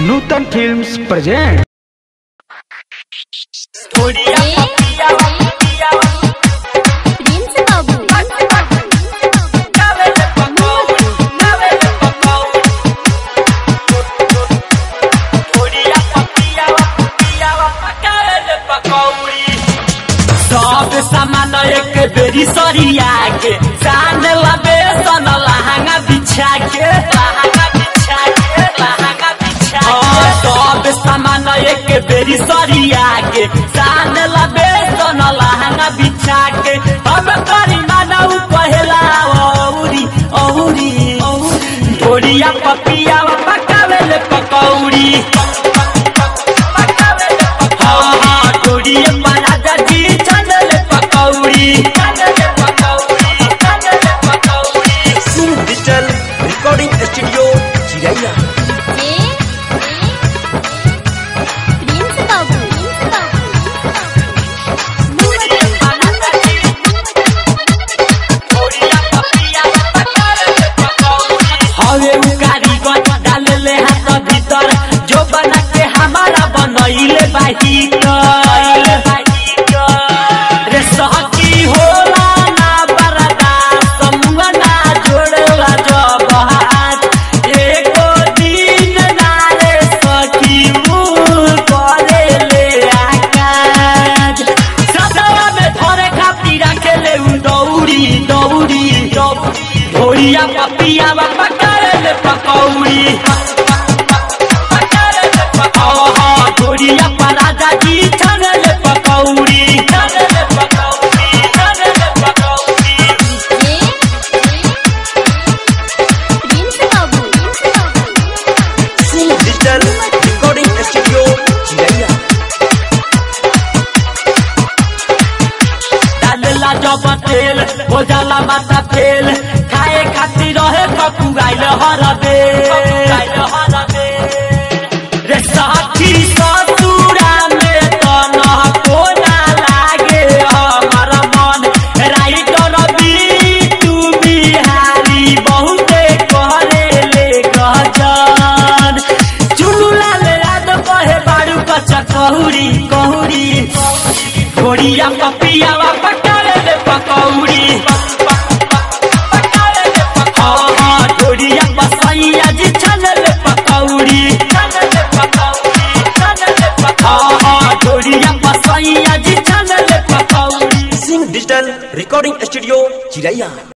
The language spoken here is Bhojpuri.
नूतन फिल्म्स प्रेजेंट प्रिंस बाबू सब सामान एक बेरी सरिया के चांद लबे सन लहंगा बिछा के लहंगा बिछा के लहंगा बिछा के सब सामान एक बेरी सरिया के चांद लबे सन लहंगा बिछा के हम करी मानव पहला औरी औरी ढोरिया पपिया पकावेले पकौड़ी हाँ हाँ ढोरिया पराजा जी चनल पकौड़ी चनल पकौड़ी चनल पकौड़ी digital recording studio Chiraiya J Prince बाबू हवे उ कारीगर डालले हाथ भीतर जो बना के हमारा बनैले बाहिर रे सहकी होला ना बरदा समुआ ना जोड़ला जब हाथ एको दिन ना रे सखी उ करे ले आकाज सदवा में धरे खातिर रखेले उ दौड़ी दौड़ी दौड़ी ढोरिया पपिया पकारे ले पकौड़ी ढोरिया पराजा जी छनल पकौड़ी छनल पकौड़ी छनल पकौड़ी जे प्रिंस बाबू डिजिटल रिकॉर्डिंग स्टूडियो चिरैया डालला जब तेल हो जाला माथा फेल खाए खातिर रहे पपुआइल हर रे साथी ससुरा में तो न कोना लागे हमर मन राइटर तू बिहारी बहुते करे ले गजन चुलुला ले याद कहे बाड़ू कच्चा कहूरी कहूरी घोड़िया पपिया पकारे ले पकौड़ी हाँ हाँ घोड़िया बसैया जी छनल पकौड़ी छनल पकौड़ी छनल पकौड़ी हाँ हाँ घोड़िया बसैया जी छनल पकौड़ी सिंह डिजिटल रिकॉर्डिंग स्टूडियो चिरैया